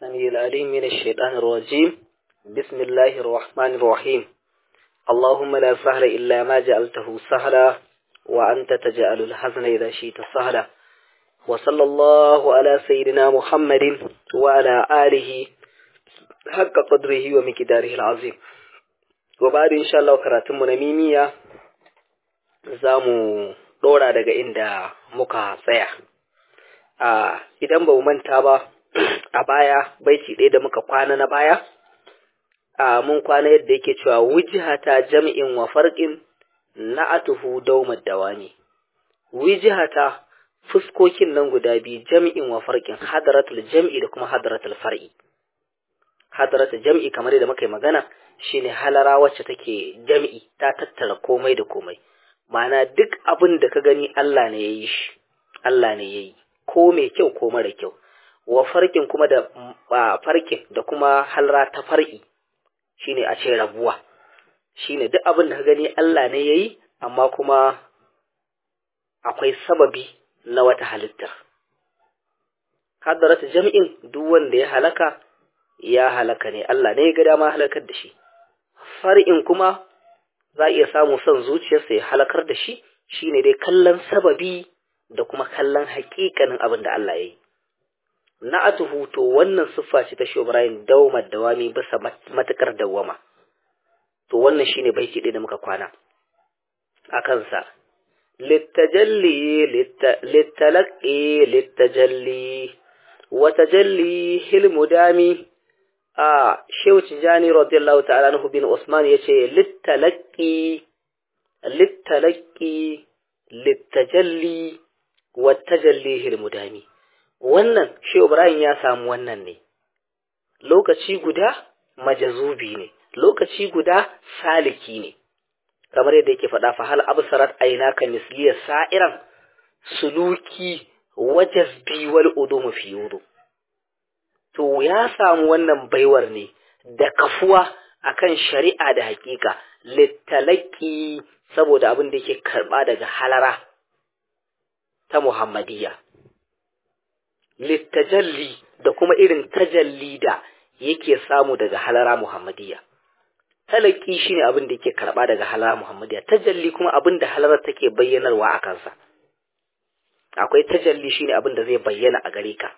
السميع العليم من الشيطان الرجيم بسم الله الرحمن الرحيم اللهم لا سهل إلا ما جعلته سهلا وأنت تجعل الحزن إذا شئت سهلا وصلى الله على سيدنا محمد وعلى آله حق قدره ومقداره العظيم وبعد إن شاء الله كراتم نميمية zamu ɗora daga inda muka tsaya a idan ba mu manta ba a baya baiti ɗaya da muka kwana na baya a mun kwana yadda yake cewa wujihata jam'in wa farqin na'atuhu dawmad dawani wujihata fuskokin nan guda biyu jam'in wa farqin hadaratul jam'i da kuma hadaratul far'i hadaratul jam'i kamar yadda muka yi magana shine halara wacce take jam'i ta tattara komai da komai ma'ana duk abin da ka gani Allah ne ya yi shi Allah ne ya yi ko mai kyau ko mara kyau wa farkin kuma da farkin da kuma halra ta far'i shine a ce rabuwa shine duk abin da ka gani Allah ne ya yi amma kuma akwai sababi na wata halitta hadarata jam'in duk wanda ya halaka ya halaka ne Allah ne ya ga dama halakar da shi far'in kuma za a iya samu son zuciyarsa ya halakar da shi shine dai kallon sababi da kuma kallon hakikanin abin da Allah ya yi na'atuhu to wannan siffa ce ta Ibrahim dawmar dawami bisa matukar dawama to wannan shine baiti ɗaya da muka kwana a kansa littajalli littalaqi littajalli wa tajalli hilmudami a shehu tijani radiyallahu ta'ala anhu bin usman yace littalaqi littalaqi littajalli wa tajalli hilmudami wannan shehu ibrahim ya samu wannan ne lokaci guda majazubi ne lokaci guda saliki ne kamar yadda yake faɗa fa hal absarat aynaka misliya sa'iran suluki wajazbi wal udumu fi yudu to ya samu wannan baiwar ne da kafuwa akan shari'a da hakika littalaki saboda abin da yake karba daga halara ta muhammadiyya littajalli da kuma irin tajalli da yake samu daga halara muhammadiyya talaki shine abin da yake karba daga halara muhammadiyya tajalli kuma abin da halara take bayyanarwa a kansa akwai tajalli shine abin da zai bayyana a gare ka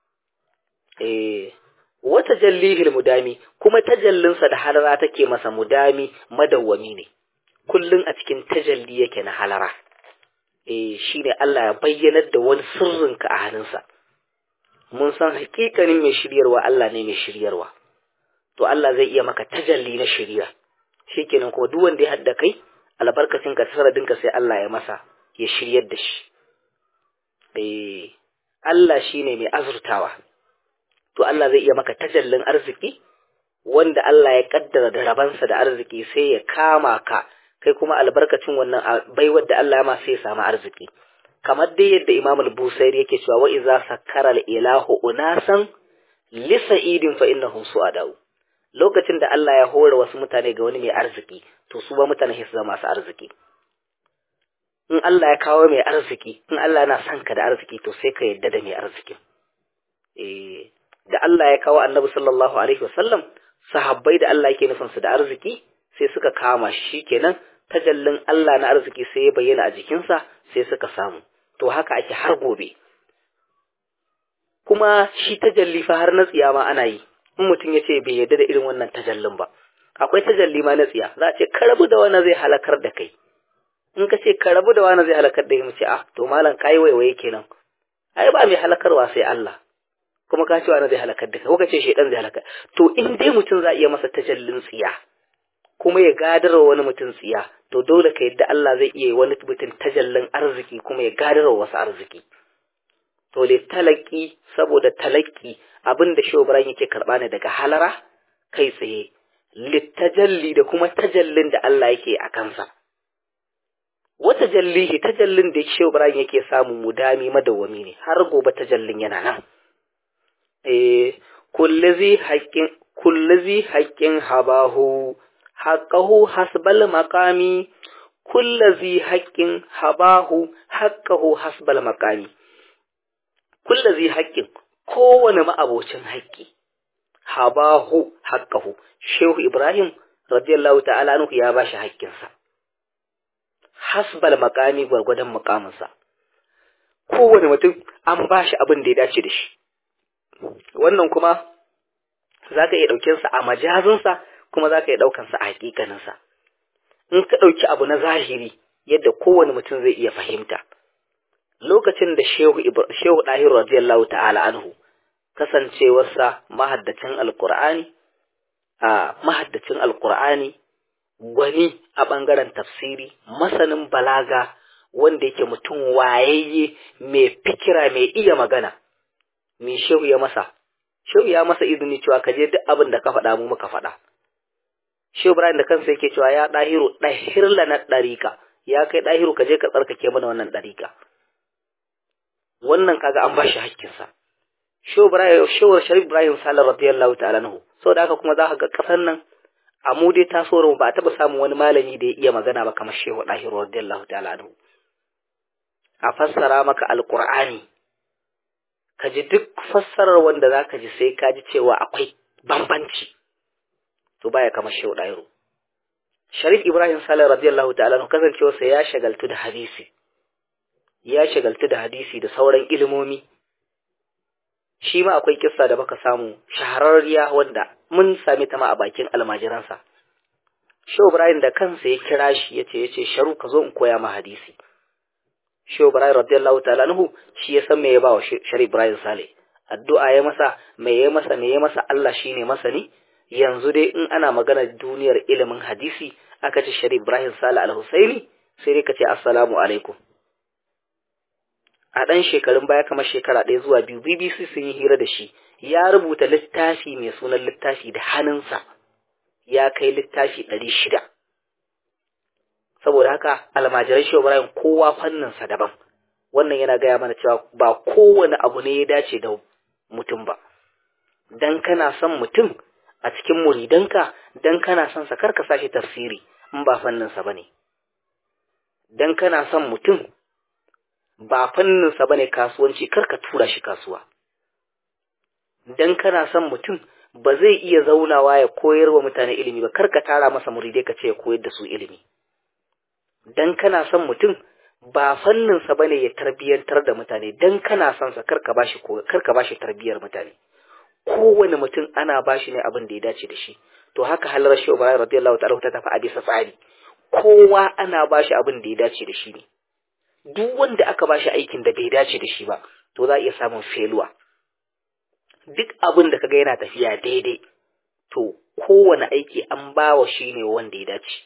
eh wata jallihil mudami kuma tajallinsa da halara take masa mudami madawwami ne kullun a cikin tajalli yake na halara eh shine Allah ya bayyanar da wani sirrinka a hannunsa mun san hakikanin mai shiryarwa Allah ne mai shiryarwa to Allah zai iya maka tajalli na shiriya shikenan ko duk wanda ya hadda kai albarkacin ka saradin ka sai Allah ya masa ya shiryar da shi eh Allah shine mai azurtawa to Allah zai iya maka tajallin arziki wanda Allah ya kaddara da rabansa da arziki sai ya kama ka kai kuma albarkacin wannan baiwar da Allah ya ma sai ya samu arziki kamar dai yadda Imam al-Busairi yake cewa wa iza sakkara al-ilahu unasan li sa'idin fa innahum su'adau lokacin da Allah ya hore wasu mutane ga wani mai arziki to su ba mutane su zama masu arziki in Allah ya kawo mai arziki in Allah yana son ka da arziki to sai ka yadda da mai arzikin eh da Allah ya kawo Annabi sallallahu alaihi wasallam sahabbai da Allah yake nufin su da arziki sai suka kama shi kenan tajallin Allah na arziki sai ya bayyana a jikinsa sai suka samu to haka ake har gobe kuma shi tajalli fa har na tsiya ma ana yi in mutum ya ce bai yarda da irin wannan tajallin ba akwai tajalli ma na tsiya za a ce ka rabu da wani zai halakar da kai in ka ce ka rabu da wani zai halakar da kai mu ce ah to malam kai waiwaye kenan ai ba mai halakarwa sai Allah kuma ka ce wani zai halakar da kai ko ka ce shedan zai halakar to in dai mutum za a iya masa tajallin tsiya kuma ya gadarwa wani mutum tsiya to dole ka yadda Allah zai iya wani mutum tajallin arziki kuma ya gadarwa wasu arziki to le talaki saboda talaki abin da shobran yake karba ne daga halara kai tsaye littajalli da kuma tajallin da Allah yake a kansa wata jallihi tajallin da shobran yake samu mudami madawwami ne har gobe tajallin yana nan eh kullazi haqqin kullazi haqqin habahu haqqahu hasbal maqami kullazi haqqin habahu haqqahu hasbal maqami kullazi haqqin kowane ma'abocin haƙƙi habahu haqqahu shehu ibrahim radiyallahu ta'ala anhu ya bashi haƙƙinsa hasbal maqami gwargwadon muƙaminsa kowane mutum an bashi abin da ya dace da shi wannan kuma zaka iya ɗaukin sa a majazinsa kuma zaka iya ɗaukan sa a haƙiƙaninsa in ka ɗauki abu na zahiri yadda kowane mutum zai iya fahimta lokacin da shehu shehu dahir radiyallahu ta'ala anhu kasancewarsa mahaddacin alqur'ani a mahaddacin alqur'ani gwani a bangaren tafsiri masanin balaga wanda yake mutum wayayye mai fikira mai iya magana me shehu ya masa shehu ya masa izini cewa kaje duk abin da ka faɗa mu muka faɗa shehu ibrahim da kansa yake cewa ya dahiru dahir lana dariqa ya kai dahiru kaje ka tsarkake mana wannan dariqa wannan kaga an bashi hakkinsa Shehu Sharif Ibrahim Sale radiyallahu ta'ala nahu saboda haka kuma za ka ga kasar nan a mu dai tasowar ba a taɓa samun wani malami da ya iya magana ba kamar Shehu Dahir radiyallahu ta'ala nahu a fassara maka alqur'ani ka ji duk fassarar wanda za ka ji sai ka ji cewa akwai bambanci to baya kamar Shehu Dahir Sharif Ibrahim Sale radiyallahu ta'ala nahu kasancewarsa ya shagaltu da hadisi ya shagaltu da hadisi da sauran ilimomi shi ma akwai kissa da baka samu shahararriya wanda mun sami ta ma a bakin almajiransa Shehu Ibrahim da kansa ya kira shi yace yace sharu ka zo in koya ma hadisi Shehu Ibrahim radiyallahu ta'ala anhu shi ya san me ya ba wa Sharif Ibrahim Sale addu'a ya masa me ya masa me ya masa Allah shine masani yanzu dai in ana magana duniyar ilimin hadisi aka ce Sharif Ibrahim Sale al-Husaini sai dai ka ce assalamu alaikum a ɗan shekarun baya kamar shekara ɗaya zuwa biyu BBC sun yi hira da shi ya rubuta littafi mai sunan littafi da hannunsa ya kai littafi ɗari shida saboda haka almajiran shi Ibrahim kowa fanninsa daban wannan yana gaya mana cewa ba kowane abu ne ya dace da mutum ba dan kana son mutum a cikin muridanka dan kana son sa karka sashi tafsiri in ba fanninsa bane dan kana son mutum ba fanninsa ba ne kasuwanci karka tura shi kasuwa dan kana son mutum ba zai iya zaunawa ya koyar wa mutane ilimi ba karka tara masa muridai ka ce ya koyar da su ilimi dan kana son mutum ba fanninsa ba ne ya tarbiyyantar da mutane dan kana son sa karka bashi karka bashi tarbiyyar mutane kowane mutum ana bashi ne abin da ya dace da shi to haka halar shi Ibrahim radiyallahu ta'ala ta tafi a bisa tsari kowa ana bashi abin da ya dace da shi ne duk wanda aka ba shi aikin da bai dace da shi ba to za a iya samun feluwa duk abin da kaga yana tafiya daidai to kowane aiki an ba wa shi ne wanda ya dace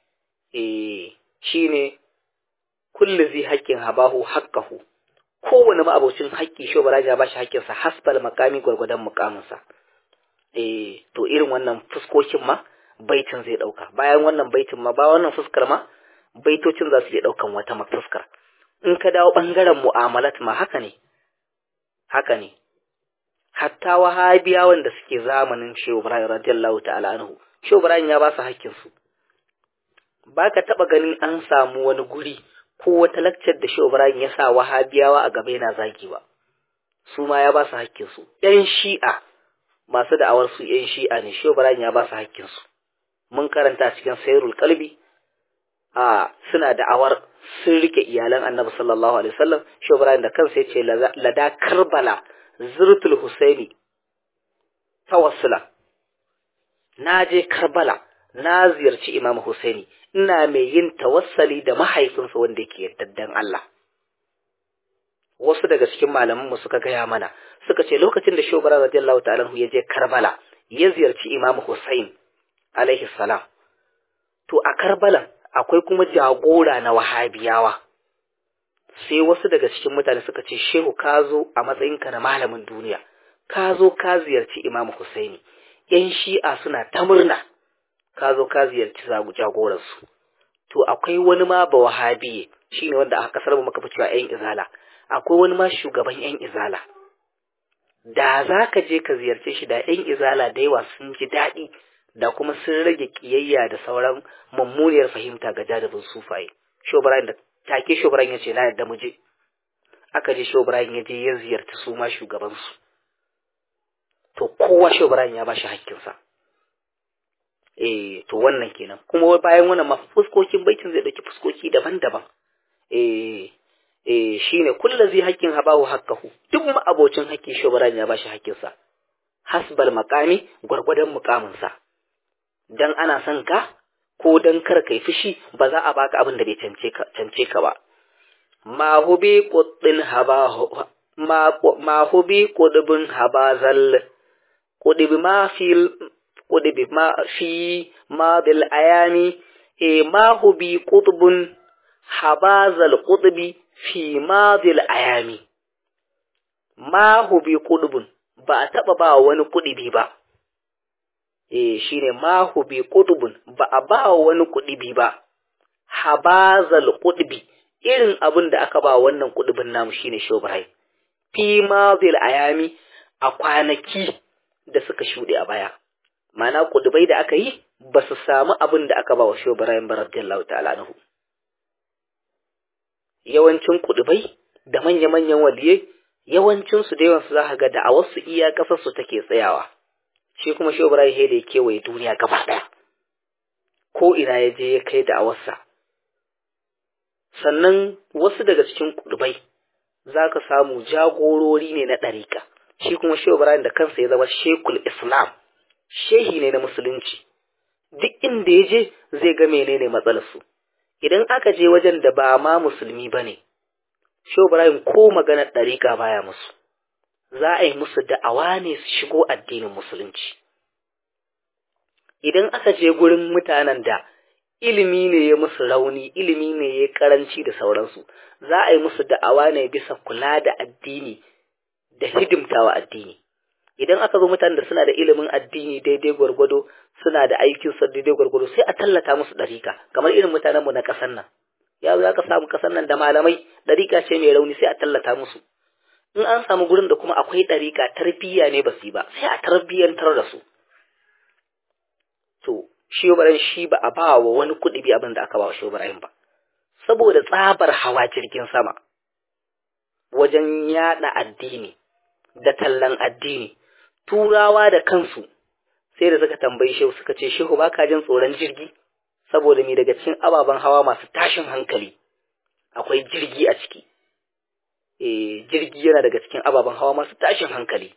eh shi ne kullu zai haƙƙin habahu haƙƙahu kowane ma'abocin haƙƙi shi ba ya ba shi haƙƙinsa hasbal makami gwargwadon mukaminsa eh to irin wannan fuskokin ma baitin zai ɗauka bayan wannan baitin ma ba wannan fuskar ma baitocin za su iya ɗaukan wata fuskar in ka dawo ɓangaren mu'amalat ma haka ne, haka ne, hatta wahabiyawan da suke zamanin Shehu Ibrahim radiyallahu ta'ala anhu, Shehu Ibrahim ya ba su hakkinsu. Ba ka taɓa ganin an samu wani guri ko wata lakcar da Shehu Ibrahim ya sa wahabiyawa a gaba yana zagi ba, su ma ya ba su hakkinsu. ‘Yan shi'a masu da'awar su ‘yan shi'a ne, Shehu Ibrahim ya ba su hakkinsu. Mun karanta cikin Sayrul Kalbi, a suna da'awar sun rike iyalan annabi sallallahu alaihi wasallam shi Ibrahim da kansa yace lada Karbala zurtul Husaini tawassula na je Karbala na ziyarci Imam Husaini ina mai yin tawassali da mahaifinsa wanda yake yaddaddan Allah wasu daga cikin malaman mu suka gaya mana suka ce lokacin da Shehu Ibrahim radiyallahu ta'ala ya je Karbala ya ziyarci Imam Husain alaihi salam to a Karbala akwai kuma jagora na wahabiyawa sai wasu daga cikin mutane suka ce shehu ka zo a matsayinka na malamin duniya ka zo ka ziyarci imamu husaini yan shi'a suna ta murna ka zo ka ziyarci jagoransu to akwai wani ma ba wahabiye shine wanda a kasar mu muka fi cewa yan izala akwai wani ma shugaban yan izala da za ka je ka ziyarce shi da yan izala da yawa sun ji daɗi da kuma sun rage kiyayya da sauran mummuniyar fahimta ga jadabin sufaye. Shobrain da take Shobrain ya ce na yadda mu je. Aka je Shobrain ya je ya ziyarci su ma shugabansu. to kowa shehu ibrahim ya bashi hakkinsa eh to wannan kenan kuma bayan wannan ma fuskokin baitin zai dauki fuskoki daban-daban eh eh shine kullazi hakkin habahu hakkahu duk ma abocin hakki shehu ibrahim ya bashi hakkinsa hasbal maqami gwargwadon mukaminsa dan ana son ka ko dan kar kai fushi ba za a baka abin da bai cance ka cance ka ba ma hubi quddin haba ma ma hubi qudbun habazal qudbi ma fil qudbi ma fi ma bil ayami e ma hubi qudbun habazal qudbi fi ma bil ayami ma hubi qudbun ba a taɓa ba wani kuɗi ba, e shi ne mahu bi ƙudubun ba a ba wani kuɗi ba, habazal kuɗi irin abin da aka ba wannan kuɗibin namu shi ne shobirai, fi mazil ayami a kwanaki da suka shuɗe a baya. Mana kuɗibai da aka yi ba su samu abin da aka ba wa shobirai ba radiyallahu ta'ala nahu. Yawancin kuɗibai da manya-manyan waliyai yawancinsu da yawansu za ka ga da a wasu iya ƙasarsu take tsayawa shi kuma shi Ibrahim he da ya kewaye duniya gaba ɗaya ko ina ya je ya kai da awarsa sannan wasu daga cikin kudubai za ka samu jagorori ne na ɗarika shi kuma shi Ibrahim da kansa ya zama shekul islam shehi ne na musulunci duk inda ya je zai ga menene matsalarsu idan aka je wajen da ba ma musulmi ba ne Shehu Ibrahim ko maganar ɗariƙa baya musu, za a yi musu da'awa ne su shigo addinin musulunci. Idan aka je gurin mutanen da ilimi ne ya musu rauni, ilimi ne ya karanci da sauransu, za a yi musu da'awa ne bisa kula da addini da hidimtawa addini. Idan aka zo mutanen da suna da ilimin addini daidai gwargwado, suna da aikin sa daidai gwargwado, sai a tallata musu ɗariƙa, kamar irin mutanenmu na ƙasar nan. ya za ka samu kasan nan da malamai ɗariƙa ce mai rauni sai a tallata musu in an samu gurin da kuma akwai ɗariƙa tarbiyya ne ba su yi ba sai a tarbiyyantar da su to shi Ibrahim shi ba a ba wa wani kuɗi bi abin da aka ba wa shi Ibrahim ba saboda tsabar hawa jirgin sama wajen yaɗa addini da tallan addini turawa da kansu sai da suka tambayi shehu suka ce shehu ba ka jin tsoron jirgi saboda me daga cikin ababen hawa masu tashin hankali akwai jirgi a ciki eh jirgi yana daga cikin ababen hawa masu tashin hankali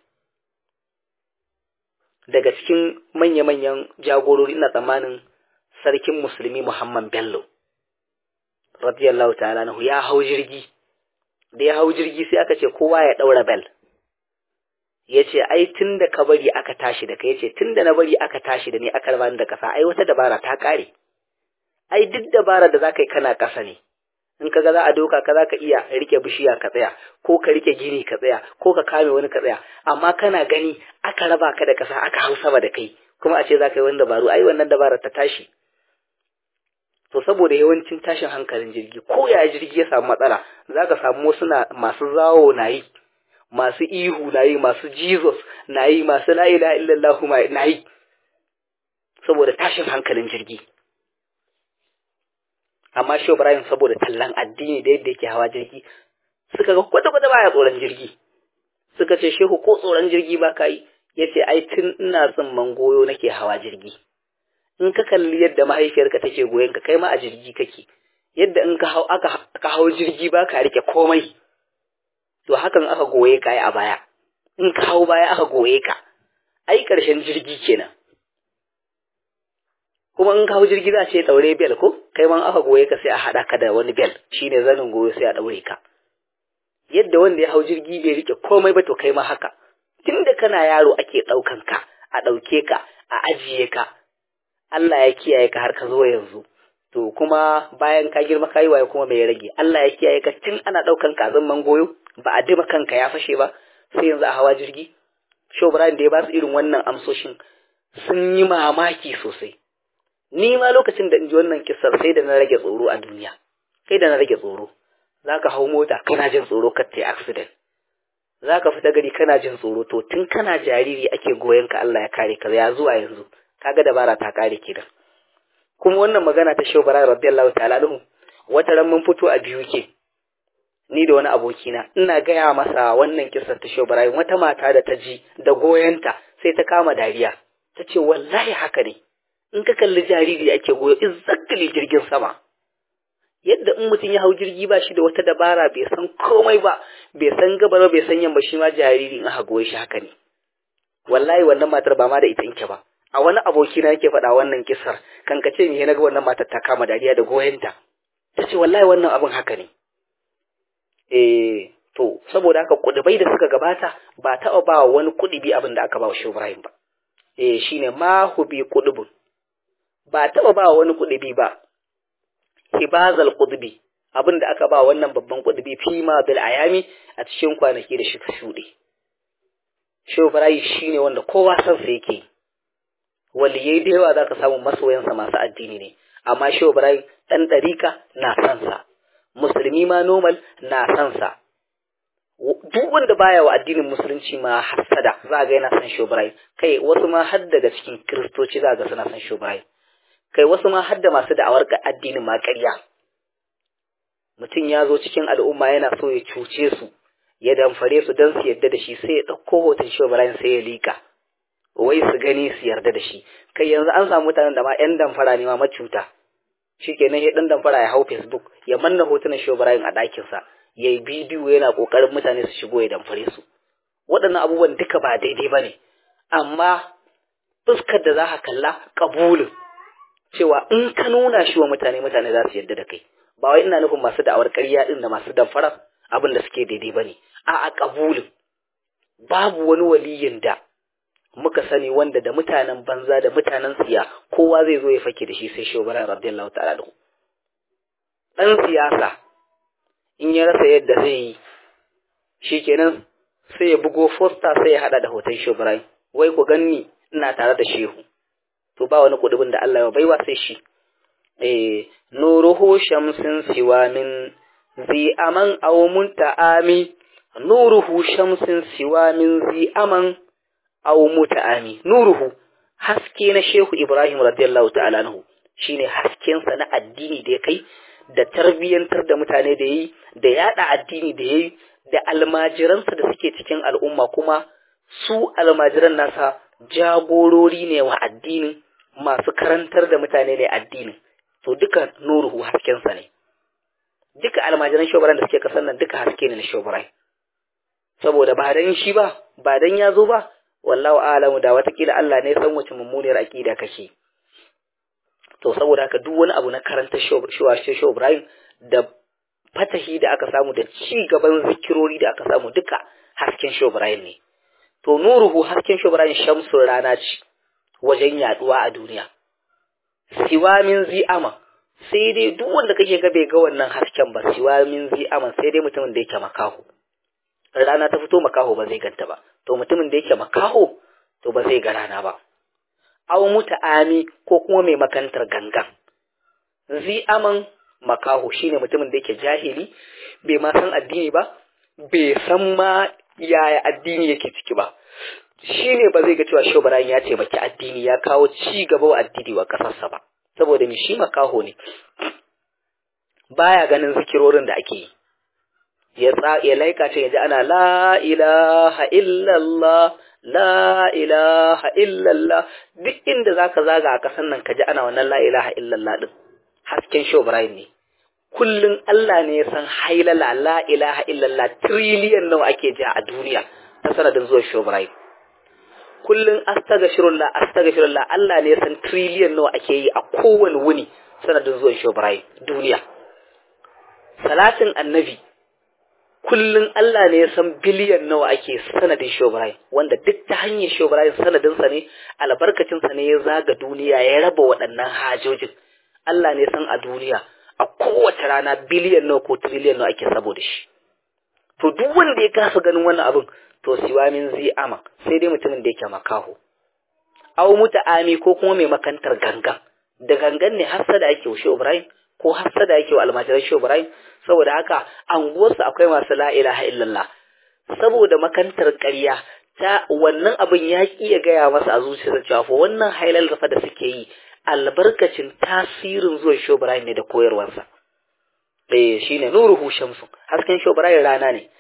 daga cikin manya-manyan jagorori ina tsammanin sarkin musulmi Muhammad Bello radiyallahu ta'ala nahu ya hau jirgi da ya hau jirgi sai aka ce kowa ya daura bel ya ce ai tun da ka bari aka tashi da kai ya ce tun da na bari aka tashi da ni aka raba da kasa ai wata dabara ta kare ai duk dabara da za ka yi kana ƙasa ne in ka ga za a doka ka za ka iya rike bishiya ka tsaya ko ka rike gini ka tsaya ko ka kame wani ka tsaya amma kana gani aka raba ka da ƙasa aka hau sama da kai kuma a ce za ka yi wani dabaru ai wannan dabarar ta tashi to saboda yawancin tashin hankalin jirgi ko ya jirgi ya samu matsala za ka samu wasu na masu zawo na yi masu ihu na yi masu jesus na yi masu la ilaha illallah na yi saboda tashin hankalin jirgi amma shi Ibrahim saboda tallan addini da yadda yake hawa jirgi suka ga kwata kwata baya tsoron jirgi suka ce shehu ko tsoron jirgi ba ka yi yace ai tun ina tsimman goyo nake hawa jirgi in ka kalli yadda mahaifiyarka take goyon ka kai ma a jirgi kake yadda in ka hau aka ka hau jirgi ba ka rike komai to hakan aka goye ka a baya in ka hau baya aka goye ka ai karshen jirgi kenan kuma in ka hau jirgi za a ce daure bel ko kai man aka goye ka sai a haɗa ka da wani bel shine zanin goyo sai a daure ka yadda wanda ya hau jirgi bai rike komai ba to kai ma haka tunda kana yaro ake ɗaukan ka a ɗauke ka a ajiye ka Allah ya kiyaye ka har ka zo yanzu to kuma bayan ka girma ka yi waye kuma mai rage Allah ya kiyaye ka tun ana ɗaukan ka zan goyo ba a dima kanka ya fashe ba sai yanzu a hawa jirgi Shobran da ya ba su irin wannan amsoshin sun yi mamaki sosai ni ma lokacin da in ji wannan kisar sai da na rage tsoro a duniya sai da na rage tsoro za ka hau mota kana jin tsoro ka ta accident za ka fita gari kana jin tsoro to tun kana jariri ake goyon ka Allah ya kare ka ya zuwa yanzu kaga dabara ta kare ki da kuma wannan magana ta Shehu Bara radiyallahu ta'ala anhu wata ran mun fito a biyu ke ni da wani abokina ina gaya masa wannan kisar ta Shehu Bara wata mata da ta ji da goyonta sai ta kama dariya ta ce wallahi haka ne in ka kalli jariri ake goyo exactly jirgin sama yadda in mutum ya hau jirgi ba shi da wata dabara bai san komai ba bai san gabar bai san yamma shi ma jariri in aka goye shi haka ne wallahi wannan matar ba ma da ita inke ba a wani aboki na yake faɗa wannan kisar kan ka ce me na ga wannan matar ta kama dariya da goyenta ta ce wallahi wannan abin haka ne eh to saboda haka kudubai da suka gabata ba taɓa ba wani kudubi abin da aka ba wa shi Ibrahim ba eh shine ma hubi kudubun ba taɓa ba wani kudubi ba hibazal kudubi abin da aka ba wannan babban kudubi fi ma bil ayami a cikin kwanaki da shi shuɗe shi Ibrahim shine wanda kowa san sa yake waliyai da yawa zaka samu masoyansa masu addini ne amma shi Ibrahim dan ɗarika na san sa musulmi ma normal na san sa duk wanda baya wa addinin musulunci ma hasada za ga yana san shobrai kai wasu ma har daga cikin kristoci za ga suna san shobrai kai wasu ma har da masu da'awar addinin ma ƙarya mutum ya zo cikin al'umma yana so ya cuce su ya damfare su don su yarda da shi sai ya ɗauko hoton shobrai sai ya lika wai su gani su yarda da shi kai yanzu an samu mutanen da ma 'yan damfara ne ma macuta shikenan ya ɗan damfara ya hau facebook ya manna hotunan shobrai a ɗakinsa ya yi bidiyo yana ƙoƙarin mutane su shigo ya damfare su waɗannan abubuwan duka ba daidai ba ne amma fuskar da za ka kalla ƙabulin cewa in ka nuna shi wa mutane mutane za su yarda da kai ba wai ina nufin masu da'awar ƙarya ɗin da masu damfara abin da suke daidai ba ne a a ƙabulin babu wani waliyin da muka sani wanda da mutanen banza da mutanen tsiya kowa zai zo ya fake da shi sai shobaran radiyallahu ta'ala da ɗan siyasa in ya rasa yadda zai yi shi kenan sai ya bugo fosta sai ya hada da hoton shubrai wai ku ganni ina tare da shehu to ba wani kudubin da Allah ya baiwa sai shi eh nuruhu shamsin siwa min zi aman aw munta'ami nuruhu shamsin siwa min zi aman aw muta'ami nuruhu haske na shehu Ibrahim radiyallahu ta'ala anhu shine hasken sa na addini da ya kai da tarbiyyantar da mutane da yi da yada addini da yayi da almajiransa da suke cikin al'umma kuma su almajiran nasa jagorori ne wa addinin masu karantar da mutane ne addinin to duka nuruhu haskensa ne duka almajiran shobaran da suke kasan nan duka haske ne na shobarai saboda ba dan shi ba ba dan ya zo ba wallahu a'lamu da watakila Allah ne san wace mummuniyar aqida kake to saboda haka duk wani abu na karanta shuwa shehu Ibrahim da fatahi da aka samu da ci gaban zikirori da aka samu duka hasken shehu Ibrahim ne to nuruhu hasken shehu Ibrahim shamsun rana ce wajen yaduwa a duniya siwa min zi'ama sai dai duk wanda kake ga bai ga wannan hasken ba siwa min zi'ama sai dai mutumin da yake makaho rana ta fito makaho ba zai ganta ba to mutumin da yake makaho to ba zai ga rana ba aw muta'ami ko kuma mai makantar gangan zi aman makaho shine mutumin da yake jahili bai ma san addini ba bai san ma yaya addini yake ciki ba shine ba zai ga cewa shobaran ya taimaki addini ya kawo ci gaba wa addini wa kasarsa ba saboda mi shi makaho ne baya ganin zikirorin da ake yi ya ya laika ce ya ji ana la ilaha illallah la ilaha illallah duk inda zaka zaga a kasan nan kaji ana wannan la ilaha illallah din hasken show Ibrahim ne kullun Allah ne ya san hailala la ilaha illallah trillion nawa ake ji a duniya ta sanadin zuwa show Ibrahim kullun astaghfirullah astaghfirullah Allah ne ya san trillion nawa ake yi a kowane wuni sanadin zuwa show Ibrahim duniya salatin annabi kullum Allah ne ya san biliyan nawa ake sanadin Shobrain wanda duk ta hanyar Shobrain sanadinsa ne albarkacinsa ne ya zaga duniya ya raba waɗannan hajojin Allah ne san a duniya a kowace rana biliyan nawa ko triliyan nawa ake saboda shi to duk wanda ya kasa ganin wannan abin to siwa min zai ama sai dai mutumin da yake makaho aw muta'ami ko kuma mai makantar gangan da gangan ne hasada ake wa Shobrain ko hasada yake wa almajiran Shobrain saboda haka anguwarsu akwai masu la ilaha illallah saboda makantar ƙarya ta wannan abin ya ki ya gaya masa a zuciyarsa cewa fa wannan hailal rafa da suke yi albarkacin tasirin zuwan Shobrain ne da koyarwarsa eh shine nuruhu shamsu hasken Shobrain rana ne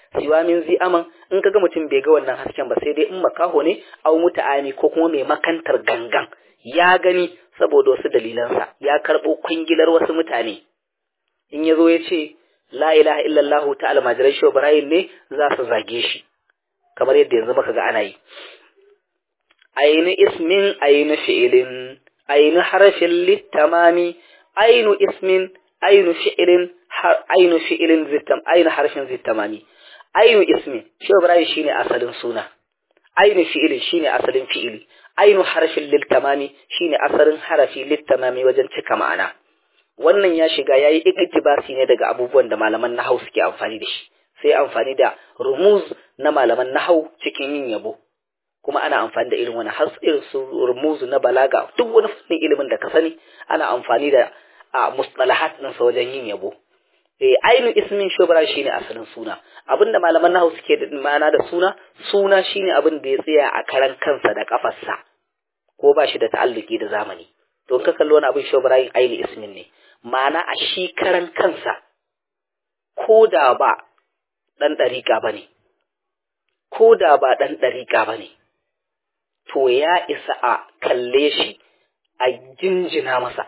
siwa min zi aman in kaga mutum bai ga wannan hasken ba sai dai in makaho ne au muta'ami ko kuma mai makantar gangan ya gani saboda wasu dalilansa ya karɓo kwangilar wasu mutane in ya zo ya ce la ilaha illallah ta almajiran shi ibrahim ne za su zage shi kamar yadda yanzu muka ga ana yi ainu ismin ainu fi'ilin ainu harafin littamami ainu ismin ainu fi'ilin ainu fi'ilin zittam ainu harfin zittamami ainu ismin shi ibrahim shine asalin suna ainu fi'ilin shine asalin fi'ili ainu harfin littamami shine asalin harafi littamami wajen cika ma'ana wannan ya shiga yayi iktibasi ne daga abubuwan da malaman nahau suke amfani da shi sai amfani da rumuz na malaman nahau cikin yin yabo kuma ana amfani da irin wani har irin su rumuzu na balaga duk wani fannin ilimin da ka sani ana amfani da a mustalahat din sa wajen yin yabo eh ainu ismin shubra shine asalin suna abinda malaman nahwu suke da ma'ana da suna suna shine abin da ya tsaya a karan kansa da kafarsa ko ba shi da ta'alluki da zamani to ka kalli wani abin shubra yin ainu ismin ne ma'ana a shi karan kansa ko da ba dan dariƙa bane ko da ba dan dariƙa bane to ya isa a kalle shi a jinjina masa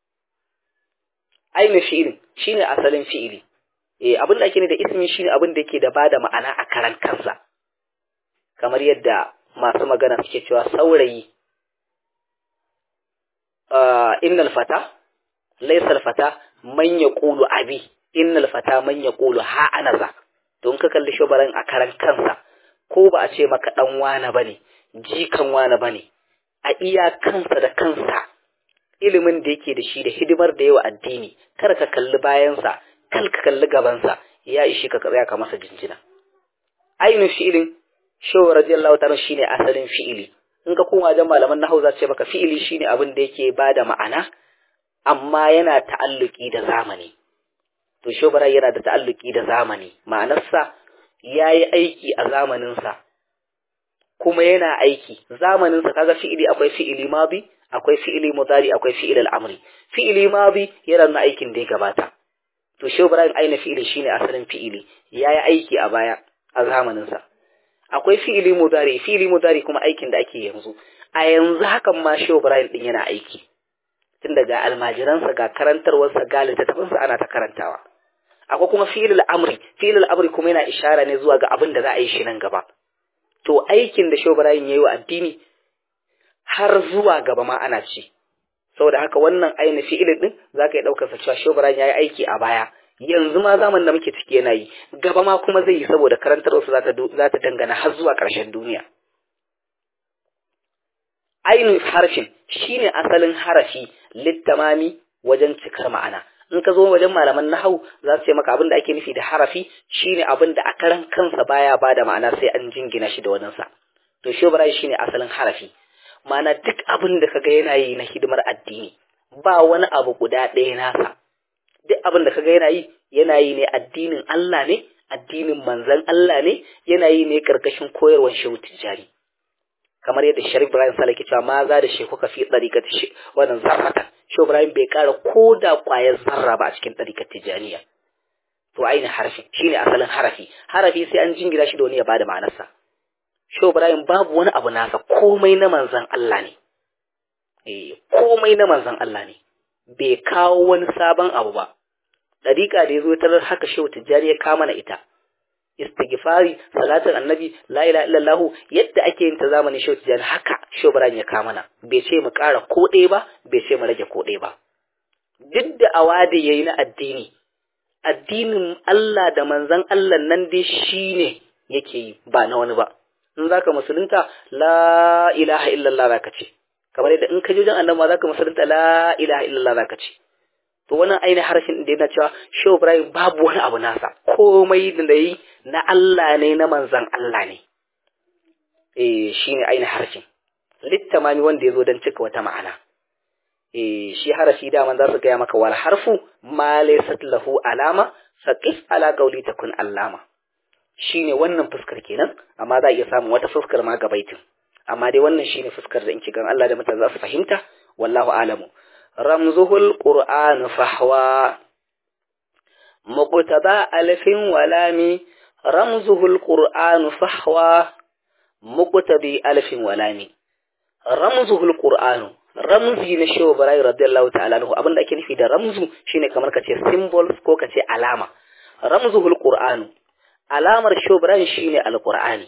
aina fi'ilin shine asalin fi'ili eh abin da ake ne da ismi shine abin da yake da bada ma'ana a karan kansa kamar yadda masu magana suke cewa saurayi uh, innal fata laysa fata man yaqulu abi innal fata man yaqulu ha anaza don ka kalli shubaran a karan kansa ko ba a ce maka dan wane bane jikan wane bane a iya kansa da kansa ilimin da yake da shi da hidimar da yawa addini kar ka kalli bayansa kal ka kalli gabansa ya ishi ka tsaya ka masa jinjina ainihin fi'ilin shehu radiyallahu ta'ala shine asalin fi'ili in ka koma wajen malaman nahau za ce maka fi'ili shine abin da yake bada ma'ana amma yana ta'alluki da zamani to shehu yana da ta'alluki da zamani ma'anarsa yayi aiki a zamaninsa kuma yana aiki zamaninsa kaga fi'ili akwai fi'ili madi akwai fi'ili mudari akwai fi'il al'amri fi'ili madi yana nuna aikin da ya gabata to shehu ibrahim aina fi'ili shine asalin fi'ili yayi aiki a baya a zamanin sa akwai fi'ili mudari fi'ili mudari kuma aikin da ake yanzu a yanzu hakan ma shehu ibrahim din yana aiki tun daga almajiransa ga karantarwarsa ga littattafansa ana ta karantawa akwai kuma fi'il al'amri fi'il al'amri kuma yana ishara ne zuwa ga abin da za a yi shi nan gaba to aikin da shehu ibrahim yayi wa addini har zuwa gaba ma ana ci saboda haka wannan ainihin fi'ilin din zaka yi daukar sa cewa shobran yayi aiki a baya yanzu ma zaman da muke ciki yana yi gaba ma kuma zai yi saboda karantar su zata zata dangana har zuwa ƙarshen duniya ainihin harfin shine asalin harafi littamami wajen cikar ma'ana in ka zo wajen malaman nahau za su ce maka abin da ake nufi da harafi shine abin da a karan kansa baya bada ma'ana sai an jingina shi da waninsa to shobran shine asalin harafi mana duk abin da kaga yana yi na hidimar addini ba wani abu guda ɗaya nasa duk abin da kaga yana yi yana yi ne addinin Allah ne addinin manzon Allah ne yana yi ne karkashin koyarwar shehu tijjani kamar yadda Sharif Ibrahim Sale ke cewa ma za da shehu ka fi tsarikar wannan zarratan shehu Ibrahim bai kara ko da ƙwayar zarra ba a cikin tsarikar tijjaniya to ainihin harafi shine asalin harafi harafi sai an jingina shi da wani ya bada ma'anarsa Shehu Ibrahim babu wani abu nasa komai na manzan Allah ne. Eh, komai na manzan Allah ne. Bai kawo wani sabon abu ba. Dariƙa da ya zo tarar haka Shehu Tijjani ya kama na ita. Istighfari, salatin annabi, la ilaha illallah yadda ake yin ta zamanin Shehu Tijjani haka Shehu Ibrahim ya kama na. Bai ce mu ƙara ko ɗaya ba, bai ce mu rage ko ɗaya ba. Duk da awadi yayi na addini, addinin Allah da manzan Allah nan dai shine yake yi ba na wani ba. in zaka musulunta la ilaha illallah zaka ce kamar yadda in ka je wajen annabi ma zaka musulunta la ilaha illallah zaka ce to wannan ainihin harshen da yana cewa Shehu Ibrahim babu wani abu nasa komai da yi na Allah ne na manzan Allah ne eh shine ainihin harshen littamami wanda ya zo don cika wata ma'ana eh shi harafi daman za su gaya maka wal harfu ma laysat lahu alama saqif ala qawli takun allama shine wannan fuskar kenan amma za a iya samun wata fuskar ma gabaitin amma dai wannan shine fuskar da in gan Allah da mutane za su fahimta wallahu alamu ramzuhul qur'an fahwa muqtada alfin walami ramzuhul qur'anu fahwa muqtabi alfin walami ramzuhul qur'anu ramzi na shehu barayi radiyallahu ta'ala anhu abinda ake nufi da ramzu shine kamar kace symbols ko kace alama ramzuhul qur'anu alamar shehu barayi shine alqur'ani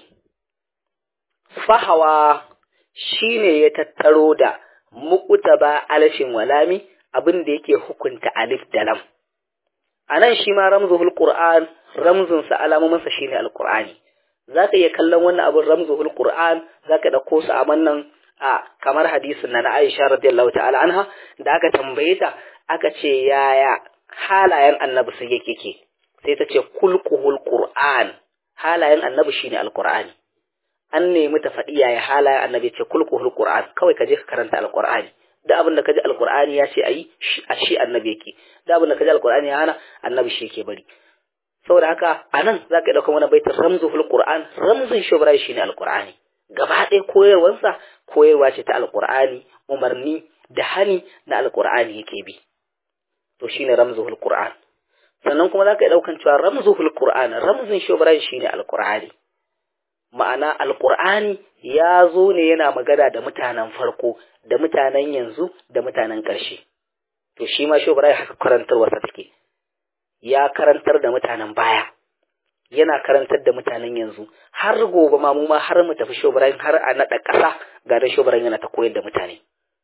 fahawa shine ya tattaro da muqtaba alfin walami abinda yake hukunta alif da lam anan shi ma ramzuhul qur'an ramzun sa alamomin sa shine alqur'ani zaka iya kallon wannan abin ramzuhul qur'an zaka dauko su a wannan a kamar hadisin na Aisha radiyallahu ta'ala anha da aka tambaye ta aka ce yaya halayen annabi sai yake ke sai ta ce kulquhul qur'an halayen annabi shine alqur'ani an nemi ta faɗi yaya halayen annabi ce kulquhul qur'an kawai ka je ka karanta alqur'ani da abin da kaji alqur'ani ya ce ayi a shi annabi yake da abin da kaji alqur'ani ya hana annabi shi yake bari saboda haka anan zaka dauka wani baitin ramzuhul qur'an ramzun shubrai shine alqur'ani gaba ɗaya koyarwarsa koyarwa ce ta alƙur'ani umarni da hani na alƙur'ani yake bi to shine ramzuhul qur'an sannan kuma zaka yi daukan cewa ramzuhul qur'an ramzin shubran shine alƙur'ani ma'ana alƙur'ani ya zo ne yana magana da mutanen farko da mutanen yanzu da mutanen ƙarshe to shi ma shubran haka karantarwarsa take ya karantar da mutanen baya yana karantar da mutanen yanzu har gobe ma mu ma har mu tafi shobaran har a naɗa ƙasa ga da shobaran yana ta koyar da mutane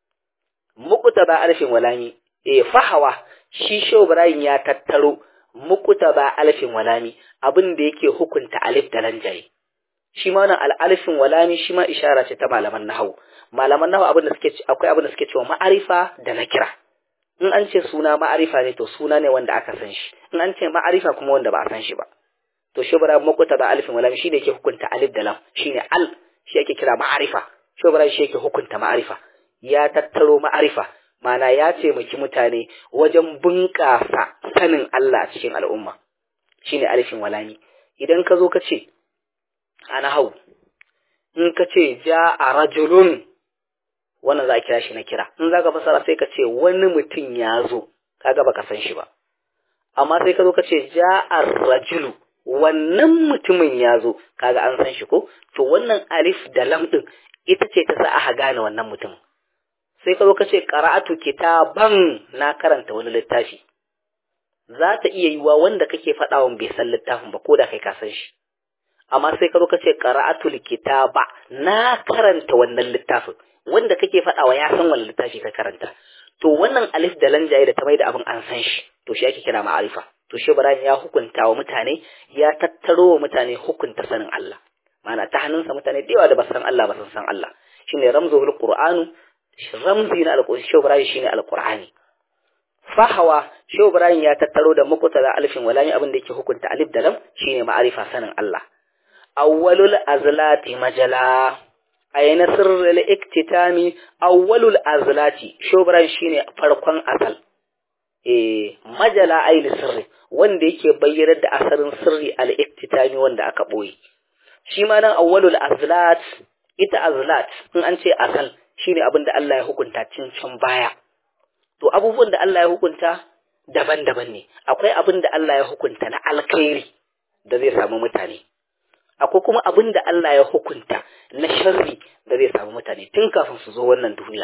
mukuta ba alfin walami eh fahawa shi shobaran ya tattaro mukuta ba alfin walami abin da yake hukunta alif da lanjaye shi ma wannan al'alfin walami shi ma ishara ce ta malaman nahawu malaman nahawu abin da suke akwai abin da suke cewa ma'arifa da nakira in an ce suna ma'arifa ne to suna ne wanda aka san shi in an ce ma'arifa kuma wanda ba a san shi ba to shubra makuta da alifin walam shine yake hukunta alif da lam shine al shi yake kira ma'arifa shubra shi yake hukunta ma'arifa ya tattaro ma'arifa mana ya taimaki mutane wajen bunƙasa sanin Allah a cikin al'umma shine alifin walami idan ka zo ka ce ana hau in ka ce ja a rajulun wannan za a kira shi na kira in za ka fasara sai ka ce wani mutum ya zo kaga baka san shi ba amma sai ka zo ka ce ja a rajulu wannan mutumin ya zo kaga an san shi ko to wannan alif da lam din ita ce ta sa aka gane wannan mutum sai ka zo ka ce qara'atu kitaban na karanta wani littafi za ta iya yiwa wanda kake faɗawan bai san littafin ba ko da kai ka san shi amma sai ka zo ka ce qara'atu kitaba na karanta wannan littafin wanda kake faɗawa ya san wannan littafi ka karanta to wannan alif da lam jaye da ta mai da abin an san shi to shi ake kira ma'arifa to shi Ibrahim ya hukunta wa mutane ya tattaro wa mutane hukunta sanin Allah mana ta hannunsa mutane da yawa da ba san Allah ba san san Allah shine ramzuhul qur'anu ramzi na alqur'ani shi Ibrahim shine alqur'ani fahawa shi Ibrahim ya tattaro da muqtada alifin walami abin da yake hukunta alif da lam shine ma'arifa sanin Allah awwalul azlati majala ayna sirrul iktitami awwalul azlati shi Ibrahim shine farkon asal eh majala aini sirri wanda yake bayyanar da asarin sirri al-iktitami wanda aka boye shi ma nan awwalul azlat ita azlat in an ce asal shine abin da Allah ya hukunta cin can baya to abubuwan da Allah ya hukunta daban-daban ne akwai abin da Allah ya hukunta na alkhairi da zai samu mutane akwai kuma abin da Allah ya hukunta na sharri da zai samu mutane tun kafin su zo wannan duniya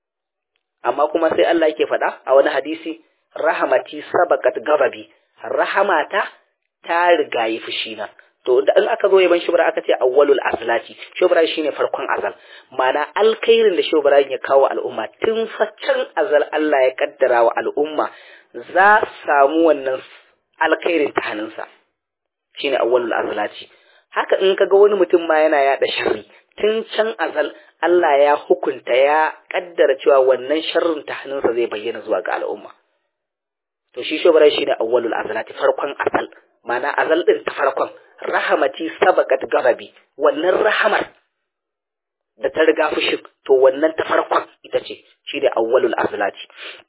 amma kuma sai Allah yake faɗa a wani hadisi rahamati sabakat gababi rahamata ta rigayi fushina to da in aka zo yaban shubra aka ce awwalul azlati shubra shine farkon azal mana alkhairin da shubra ya kawo al'umma tun faccan azal Allah ya kaddara wa al'umma za samu wannan alkhairin ta hannunsa shine awwalul azlati haka in kaga wani mutum ma yana yada sharri tun can azal Allah ya hukunta ya kaddara cewa wannan sharrin ta hannunsa zai bayyana zuwa ga al'umma to shi shubra shine awwalul azlati farkon azal mana azal din ta farkon rahamati sabakat garabi wannan rahamar da ta riga fushin to wannan ta farkon ita ce shi da awwalul azlati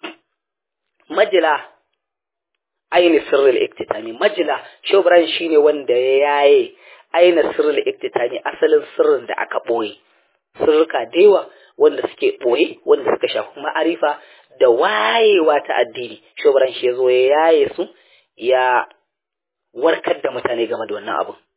majila aini sirrul iktitami majila shobran shine wanda ya yaye aina sirrul iktitami asalin sirrin da aka boye sirrika dewa wanda suke boye wanda suka shafi ma'arifa da wayewa ta addini shobran shi yazo ya yaye su ya warkar da mutane game da wannan abun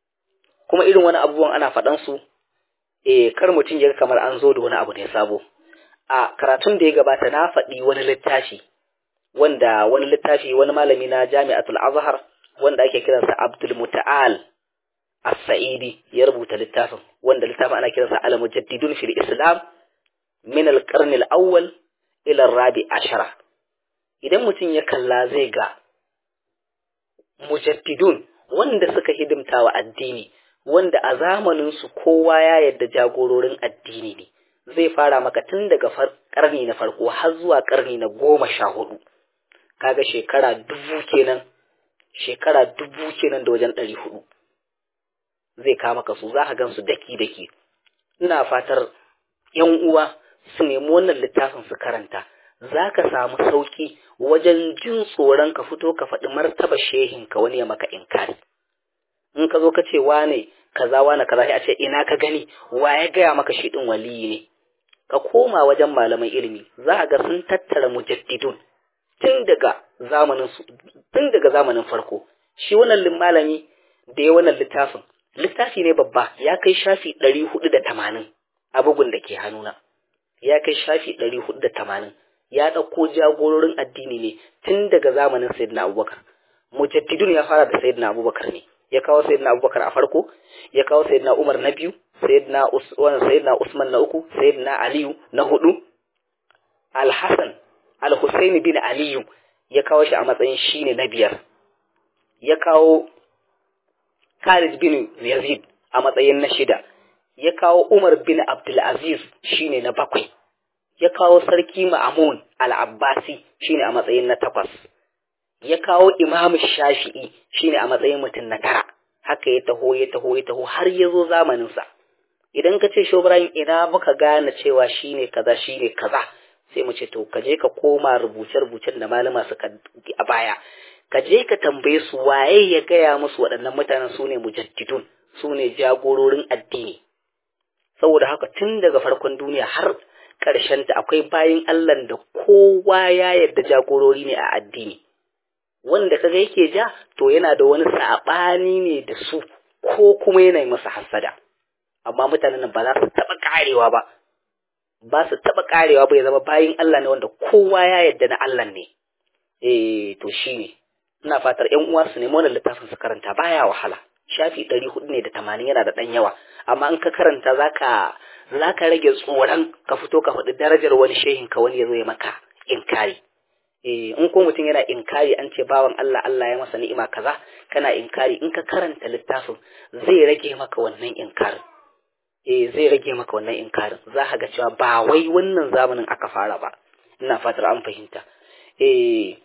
kuma irin wani abubuwan ana faɗan su eh kar mutum ya kamar an zo da wani abu ne sabo a karatun da ya gabata na faɗi wani littafi wanda wani littafi wani malami na Jami'atul Azhar wanda ake kiransa Abdul Muta'al As-Sa'idi ya rubuta littafin wanda littafin ana kiransa Al-Mujaddidun fil Islam min al-qarn al-awwal ila ar-rabi ashara idan mutum ya kalla zai ga mujaddidun wanda suka hidimta wa addini wanda a zamanin su kowa ya yadda jagororin addini ne zai fara maka tun daga karni na farko har zuwa karni na goma sha hudu kaga shekara dubu kenan shekara dubu kenan da wajen ɗari hudu zai kama ka su za ka gan su daki daki ina fatar yan uwa su nemi wannan littafin su karanta za ka samu sauki wajen jin tsoron ka fito ka faɗi martaba shehin ka wani ya maka inkari in ka zo ka ce wane kaza wane kaza sai a ce ina ka gani wa ya gaya maka shi din waliyi ne ka koma wajen malaman ilimi za a ga sun tattara mujaddidun tun daga zamanin tun daga zamanin farko shi wannan malami da ya wannan littafin littafi ne babba ya kai shafi ɗari hudu da tamanin a bugun da ke hannuna ya kai shafi ɗari hudu da tamanin ya ɗauko jagororin addini ne tun daga zamanin sayyidina abubakar mujaddidun ya fara da sayyidina abubakar ne ya kawo sayyidina abubakar a farko ya kawo sayyidina umar na biyu sayyidina usman sayyidina usman na uku sayyidina aliyu na hudu al-hasan al-husaini bin aliyu ya kawo shi a matsayin shine na biyar ya kawo Khalid bin Yazid a matsayin na shida ya kawo Umar bin Abdulaziz shine na bakwai ya kawo sarki Ma'amun al-Abbasi shine a matsayin na takwas ya kawo Imam Shafi'i shine a matsayin mutum na tara haka ya taho ya taho ya taho har ya zo zamanin sa idan ka ce Shobrayin ina muka gane cewa shine kaza shine kaza sai mu ce to ka je ka koma rubuce-rubucen da malama suka a baya ka je ka tambaye su waye ya gaya musu waɗannan mutanen su ne mujaddidun su ne jagororin addini saboda haka tun daga farkon duniya har ta akwai bayin Allah da kowa ya yarda jagorori ne a addini wanda kaga yake ja to yana da wani saɓani ne da su ko kuma yana yi masa hasada amma mutanen nan ba za su taɓa ƙarewa ba ba su taɓa ƙarewa ba ya zama bayin Allah ne wanda kowa ya yarda na Allah ne eh to shine ina fatar ƴan uwa su nemi wannan littafin su karanta baya wahala shafi ɗari hudu ne da tamanin yana da ɗan yawa amma in ka karanta zaka zaka rage tsoron ka fito ka faɗi darajar wani shehin ka wani ya zo ya maka inkari eh in ko mutum yana inkari an ce bawan Allah Allah ya masa ni'ima kaza kana inkari in ka karanta littafin zai rage maka wannan inkarin eh zai rage maka wannan inkarin za ka ga cewa ba wai wannan zamanin aka fara ba ina fatar an fahimta eh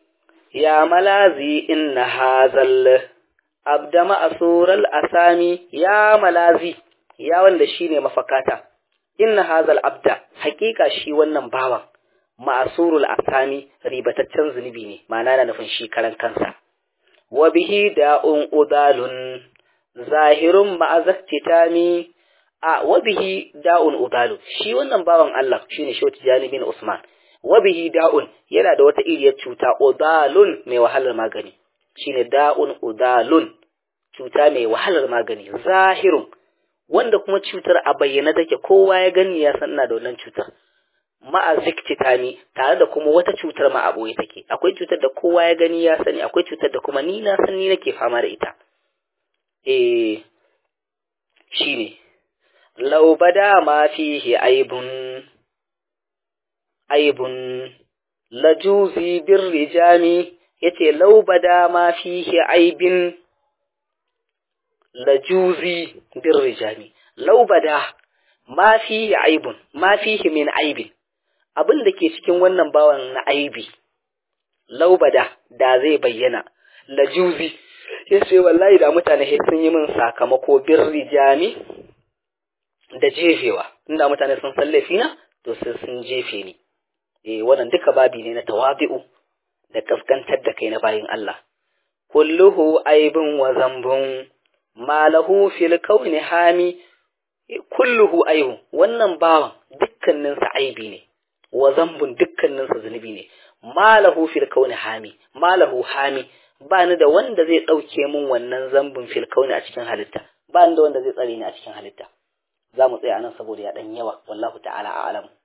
ya malazi inna hazal abda ma'asural asami ya malazi ya wanda shine mafakata inna hazal abda hakika shi wannan bawan ma'asurul asami ribataccen zunubi ne ma'ana na nufin shi karan kansa wa bihi da'un udalun zahirun ma'azattitami a wa bihi da'un udalu shi wannan bawan Allah shine shi Tijani bin Usman wabihi da'un yana da wata iriyar cuta udalun mai wahalar magani shine da'un udalun cuta mai wahalar magani zahirun wanda kuma cutar a bayyana take kowa ya gani ya san na da wannan cutar ma'a ziktitani tare da kuma wata cutar ma a boye take akwai cutar da kowa ya gani ya sani akwai cutar da kuma ni na san ni nake fama da ita eh shine law bada ma fihi aibun aibun lajuzi bir rijami yace law bada ma fihi aibin lajuzi bir rijami law bada ma fihi aibun ma fihi min aibin abin da ke cikin wannan bawan na aibi law bada da zai bayyana lajuzi yace wallahi da mutane sun yi min sakamako bir rijami da jefewa inda mutane sun sallafi na to sai sun jefe ni eh wannan duka babi ne na tawabi'u da kaskantar da kai na bayin Allah kulluhu aibun wa zambun malahu fil kauni hami kulluhu aibu wannan bawan dukkanin sa aibi ne wa zambun dukkanin sa zunubi ne malahu fil kauni hami malahu hami ba ni da wanda zai dauke min wannan zambun fil kauni a cikin halitta ba da wanda zai tsare ni a cikin halitta za mu tsaya nan saboda ya dan yawa wallahu ta'ala a'lam